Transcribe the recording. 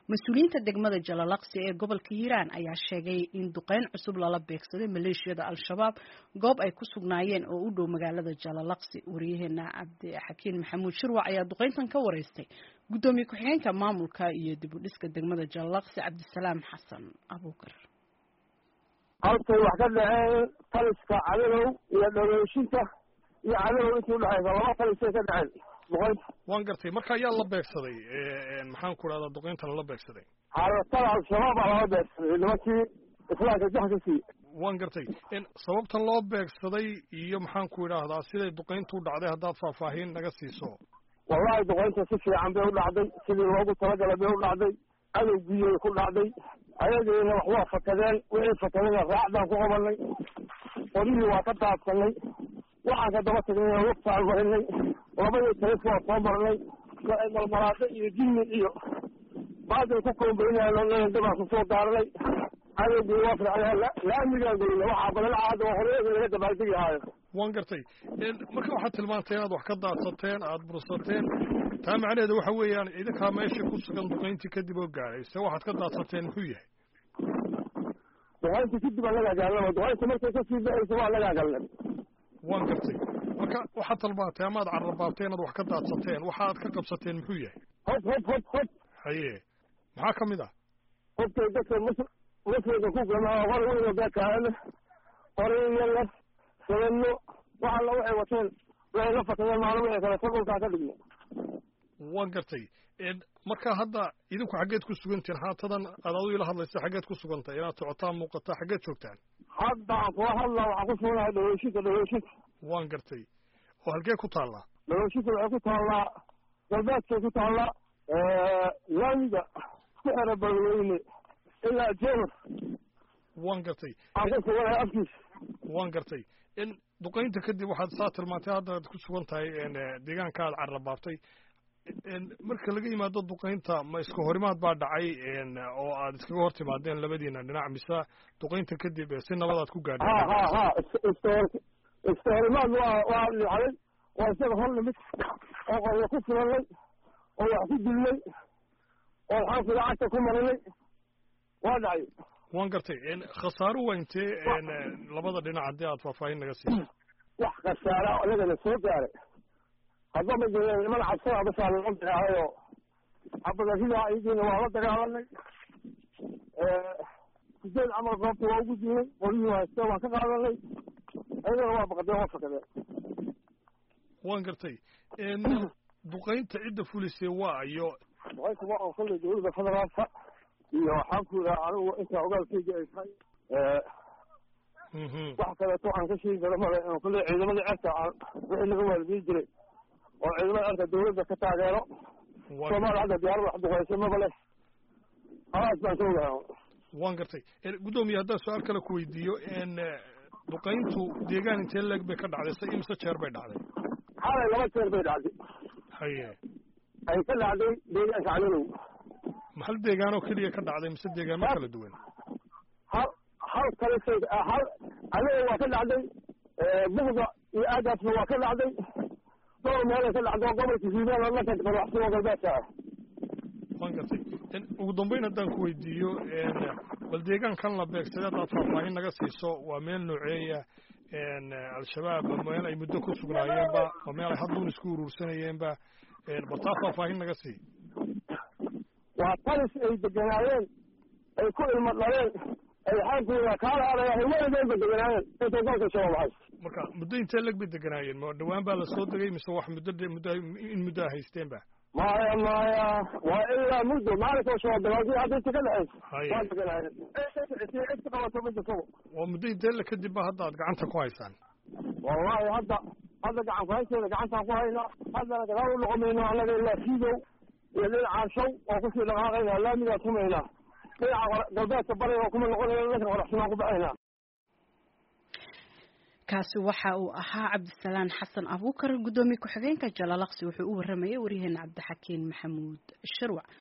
mas-uuliyiinta degmada jalalaqsi ee gobolka hiiraan ayaa sheegay in duqeyn cusub lala beegsaday maleeshiyada al-shabaab goob ay ku sugnaayeen oo u dhow magaalada jalalaqsi wariyaheena cabdixakiin maxamuud shirwac ayaa duqeyntan ka wareystay guddoomiye ku-xigeenka maamulka iyo dib u dhiska degmada jalalaqsi cabdisalaam xasan abuukar halkay wax ka dhaceen taliska cadadow iyo dhaweyshinta iyo cadadow intii udhexaysa laba talisay ka dhaceen duqeynta waan gartay marka ayaa la beegsaday maxaan ku dhahdaa duqeynta lala beegsaday xaalatada al-shabaab baa lala beegsaday nimankii islaamka jax ka siiye waan gartay sababtan loo beegsaday iyo maxaan ku idhaahdaa siday duqeyntu u dhacday haddaad faahfaahin naga siiso wallahi duqeynta si fiican bay u dhacday sidii loogu talagalay bay u dhacday cadowgiiyay ku dhacday ayagiina wax waa fakadeen wixii fakadayna raacdaan ku qabanay qorihii waa ka daadsanay waxaan ka daba tagnay wagtaan marinay labadii talif waa soo marnay malmalaado iyo jinni iyo baaday ku koombaynayaan dabaan kusoo daarnay cadowgii waa fircay laamigaan gelina waxaa balalacaada oo horeega laga dabaaldegi haayo waan gartay marka waxaad tilmaantay inaad wax ka daadsateen aada bursateen taa macnaheedu waxa weeyaan idinkaa meesha ku sugan duqeyntii kadib oo gaadhay se waxaad ka daadsateen muxuu yahay duqeyntii kadib aan lagaa galnaba duqeynta markay kasii baxaysa waa lagaa galnay waan gartay marka waxaad talmaantay amaad carrabaabtay inaad wax ka daadsateen waxa aad ka qabsateen muxuu yahay hod hod hod hod haye maxaa ka mid ah hobkay dadka mus muslimka ku gamaa hor weyno beekaana horiyala sabano wax alla waxay wateen waxay la fakadeen maalin wixii kale sa dhulkaa ka dhigna waan gartay marka hadda idinku xaggeed ku sugantihin haatadan aad adu ila hadlaysa xaggeed ku sugantay inaad socotaan muuqataa xaggeed joogtaan hadda aan kula hadlaa waxaan ku suganahay dhaweyshinta dhaweyshinta waan gartay oo halkee ku taallaa dhaweyshinta waxay ku taallaa galbeedkay ku taallaa laamiga ku xera balweyne ilaa jeemar waan gartay aan ku suganahay afkiisa waan gartay in duqeynta kadib waxaad saa tilmaantay hadda aad ku sugan tahay deegaanka aad carrabaabtay marka laga yimaado duqeynta ma iska horimaad baa dhacay oo aad iskaga hor timaadeen labadiina dhinac mise duqeynta kadib si nabadaad ku gaadhay ha ha ha iska iska horimaad waa waa dhacday waa isaga hor nimid oo qoryo ku filanay oo wax ku dilnay oo xaanku lacagta ku marinay waa dhacay waan gartay khasaaro waa intee labada dhinac haddii aad faahfaahin naga siiso wax khasaara anagana soo gaaray hadba ma jireen niman cabsada basaa laga dagaalayoo cabadaridaa iyagiina waa la dagaalanay sideed camal goobta waa ugu dilnay qoryihii hayste waan ka qaadanay ayagana waa baqdeen waa fakadeen waan gartay duqeynta cidda fulisay waa iyo duqeynta waa oo kolley dawladda federaalka iyo waxaan ku yidhaha anigu intaa ogaalkeyga ay tahay wax kaleeto aan ka sheegi karo male kolley ciidamada cerka aan wixii laga waalidiin jiray oo ciidamada cerka dawladda ka taageero soomaaliya hadda diyaarada wax duqeysa maba leh halaas baan ka ogahay waan gartay guddoomiye haddaan su-aal kale ku weydiiyo duqeyntu deegaan intee leeg bay ka dhacday se imse jeer bay dhacday xalay laba jeer bay dhacday haye ay ka dhacday deegaanka cadadow hal deegaanoo keliya ka dhacday mise deegaamo kala duwan hal hal kalisay hal cadadow waa ka dhacday bugda iyo aagaasna waa ka dhacday dhowr meelay ka dhacdo gobolka hiiraan dhanka qaraxsan oo galbeedka ah waan gartay ugu dambeyn haddaan ku weydiiyo bal deegaankan la beegsaday haddaad faahfaahin naga siiso waa meel nooceeya al-shabaab meel ay muddo ku sugnaayeenba waa meel ay hadduun isku uruursanayeenba bal taa faahfaahin naga sii waa talis ay deganaayeen ay ku ilmo dhaleen ay xaankuda kaala adagahay weligeedba deganaayeen intay dalka shabaab hays marka muddo intee leg bay deganaayeen ma dhawaan baa lasoo degay mise wax muddo muddo in muddo a haysteen ba maya maya waa ilaa muddo maalinkoo shabaab dagaaldii hadda inta ka dhexeysa Haye. waa deganaayeen cid ka qabato ma jirto waa muddo intee le kadib ba hadda aad gacanta ku haysaan wallahi hadda hadda gacan ku haysteeda gacantaan ku haynaa haddana dagaal u noqomayno annaga ilaa fiidow iyo dhinacaan shaw oo kusii dhaqaaqaynaa laamigaan tumaynaa dhinaca qor- galbeedka bariga oo kuma noqonayna dhanka qoraxsimaan ku baxaynaa kaasi waxa uu ahaa cabdisalaan xasan abuukar guddoomiye ku-xigeenka jalalaqsi wuxuu u waramayay waryaheena cabdixakiin maxamuud shirwac